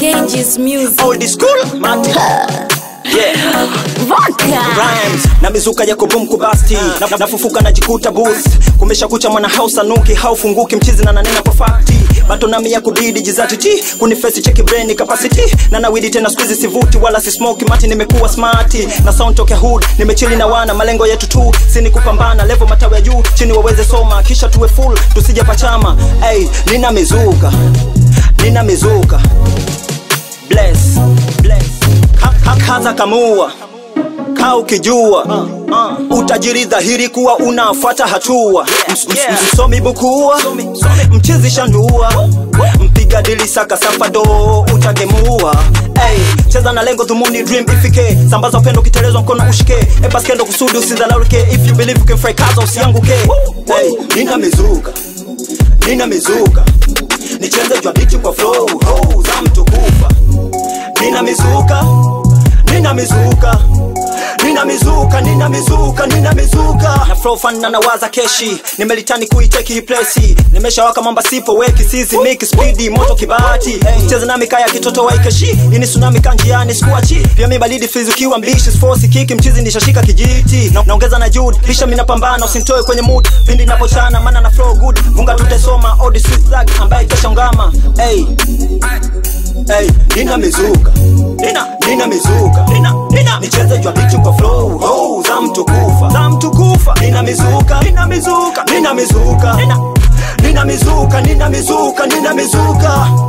Cages Music. old school mati yeah Vodka. rhymes na mizuka yako boom kubasti na, nafufuka najikuta booth kumesha kucha mwana house anuki haufunguki mchizi na nanena kwa fakti bato nami ya kubidi jizati ti kunifesi cheki brain capacity na nawidi tena squeeze sivuti wala si smoke mati nimekuwa smarti na sound toke hood nimechili na wana malengo yetu tu sini kupambana level matawi ya juu chini waweze soma kisha tuwe full tusije pachama hey, nina mizuka nina mizuka bless bless Ka- ka- kaza kamua kaa ukijua uh, uh, utajiri dhahiri kuwa unafuata hatua Ms- ms- msomi bukua mchezi shandua mpiga dili saka safado utagemua Hey, cheza na lengo dhumuni dream ifike sambaza upendo ukitelezwa mkono ushike epaskendo kusudi usidhalaulike if you believe you can fry kaza usianguke hey, nina mizuka nina mizuka nicheze jwa biti kwa flow ho, za mtu kufa nina mizuka nina mizuka nina mizuka nina mizuka nina mizuka na flow fan na nawaza keshi nimelitani kuiteki hii place nimeshawaka mamba sipo weki sizi miki speedy moto kibati hey. cheza nami kaya kitoto waikeshi ini tsunami kanjiani sikuachi pia mi balidi fizi ukiwa mbishi force kiki mchizi nishashika kijiti na, naongeza na jude pisha mina pambana usintoe kwenye mood pindi napochana maana na flow good vunga tutesoma odi sweet thug ambaye kesha ngama hey hey, nina mizuka nina nina mizuka nina nina nicheze jwa bichi kwa flow ho za mtu kufa za mtu kufa nina mizuka nina mizuka nina mizuka nina nina mizuka nina mizuka nina mizuka